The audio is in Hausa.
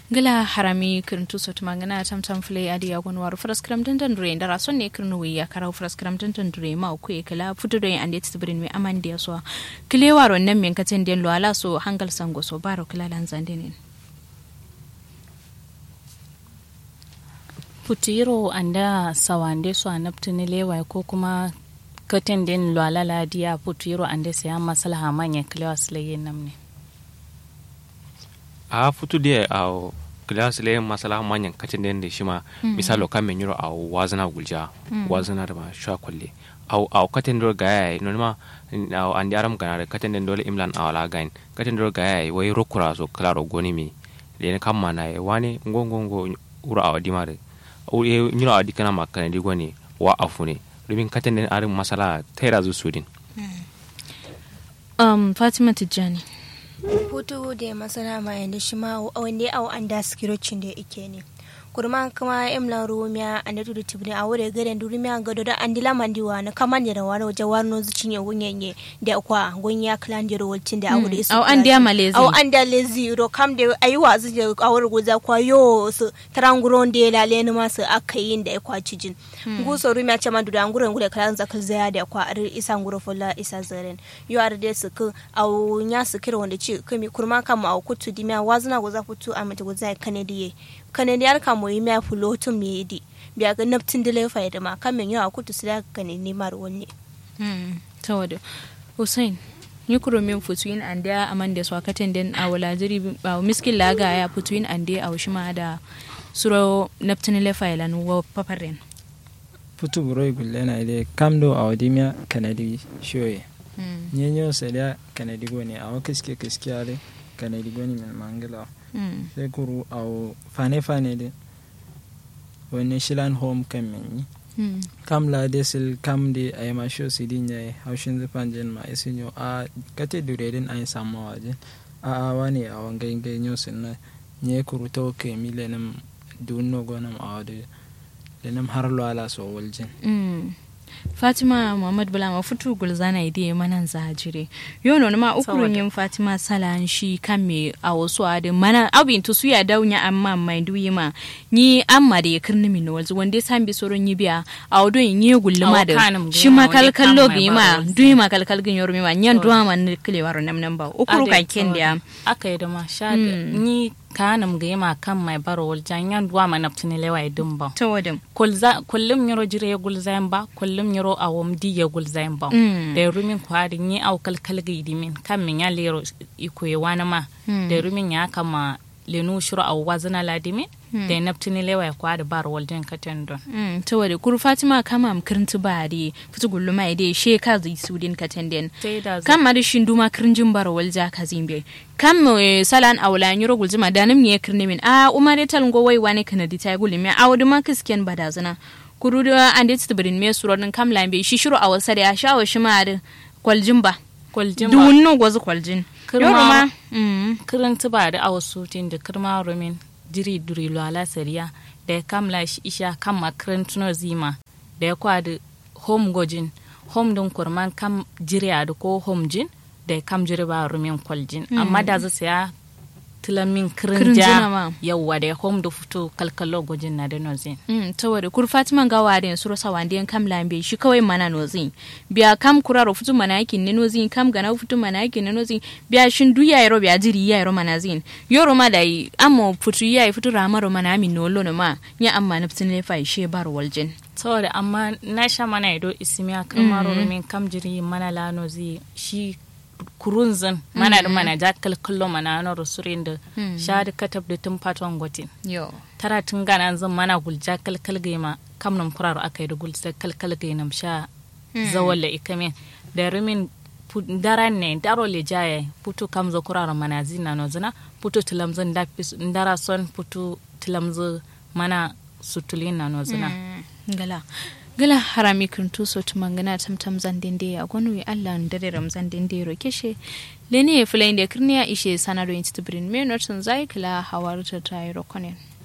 gila harami kirintu sotu mangana tam tam fule adi ya gonwar fraskram dandan dure ndara son ne kirnu wi ya karau fraskram dandan dure ma ku e kala futu do ande tibrin me amande so kile waro nan men katen den lo ala so hangal sango so baro kala lan zandenen putiro anda sawande so anaptini lewa ko kuma katen den lo ala la dia putiro ande se amma salaha manya kile wasle namne a futu de a glass le masala manyan kacin den de shima misalo kan men yuro a wazana gulja wazana da ma sha kulle au au katen do gaya no ma au andi aram gana katen den dole imlan a wala gain katen do gaya wai rokura so klaro goni mi le ne kam mana e wani ngongo ngo ura a di mare au e nyuro a di kana makane di goni wa afune domin katen den arin masala tera zu sudin um fatima tijjani hutu da masana ma yanda shi ma wanda au an da skirocin da ike ne kurma kuma emla rumiya an da tudu tibni a wuri gaden durumiya gado da an dila mandiwa na kaman da wani waje warno zucin ya gunyenye da kwa gunya klan da rawalcin da a wuri isu au an da malezi au an da lezi ro kam da ayi wazu da a wuri guza kwa yo su taranguron da ya lale ni masu aka yin da ya kwa cijin guso rumiya ce ma duda nguren gure klan zakal zaya da kwa ar isa nguro fola isa zaren yo ar da su ku au nya su kira wanda ci kami kurma kam au kutu dimiya wazuna guza futu a mata guza kanadiye kanadiyar ka moyi mea fulotum me di biya ga naftin dile fa da ma kamin yawa kutu su da ka ne nemar wani tawada hussein ni kuro min futuin ande a amande so akaten den a wala jiri ba miskin laga ya futuin ande a wushima da suro naftin le fa ilan wa paparen futu buroi gulle na ile kamdo a wadimiya kanadi shoye nyenyo sedia kanadi goni a wakiske kiske ale kanadi goni min mangala sai kuru a fane fane de wani shilan home kan menyi kam la de sil kam de ay ma sho sidin ya haushin zufan jen ma isin yo a kate duredin ay samma waje a a wani a wangai ngai nyo sin na nye kuru to ke mi lenam dunno gonam a wade lenam har lo ala so waljin fatima muhammad bulama futu gulzana ide manan zajire yono ma ukurun yin fatima salan shi kan me a wasu adin mana abin to suya daunya amma mai duyi ma ni amma da ya kirni min walzu wanda san bi soron yi biya a wado yin yi gulluma da shi ma kalkal logi ma duyi ma kalkal gin yormi ma nyan duwa man kile waro nam nam ba ukuru kan ken da aka yi da ma sha ni kanam ga yima kan mai baro wal janyan duwa ma naftini lewa idin ba to wadin kullum yaro jire ya gulzayin ba kullum yaro a wamdi ya gulzayin ba da rumin kwari ni au kalkal ga idimin kan min ya lero iko ya wani ma da rumin ya kama lenu shuru a wazina ladimin da naftini lewa ya kwari bar wal jan katen don to wadin kuru fatima kama am kirinti bari fitu gulluma ide she ka zai sudin katen den kan ma da shinduma kirinjin bar wal ja ka zimbe kam salan awla nyuro gulzima danim ye kirne min a umare tal go wai wani kanadi ta guli me awdu ma kisken badazana kuru da ande tibrin me surodin kam lambe shi shiru a wasa da ya shawo shi ma da kwaljin ba kwaljin ba dunno gozu kwaljin yoro ma kirin tuba da awasu tin da kirma rumin jiri duri lo ala sariya da ya kamla shi isha kam makirin tuno zima da ya kwada home gojin home din kurman kam jiri a da ko home jin da kam jiri ba rumin kwaljin amma da zai saya tilamin kirinja yawwa da home da fito kalkalo gwajin na da nozin ta wadda kur fatima ga wadda suro sa wanda kam lambe shi kawai mana nozin biya kam kuraro fito mana yakin ne nozin kam gana fito mana yakin ne nozin biya shin duya yaro biya jiri ya yaro mana zin yoro ma da amma fito ya fito ramaro mana amin nolo ma ya amma nafsin lefa shi bar waljin saboda amma na sha mana ido isimiya kamar min kam jiri mana lano zai shi kurunzin mana da mana ja kalkallo mana na rusurin da sha da katab da tun fatuwan gotin tara tun gana zan mana gulja kalkal gaima kam nan kuraro aka yi da gulja kalkal gainam sha zawalla ikamin da rumin daran ne daro le jaya putu kam zo kuraro mana zina no zina putu tilamzin da ndara son putu tilamzu mana sutulin na no zina gala gala harami kuntu so tumangana tamtam zandende ya gonu ya Allah ndare ramzan dende ro keshe lene ya fulai da kirniya ishe sanado institute brin me notun zai kala hawar ta tayi rokonen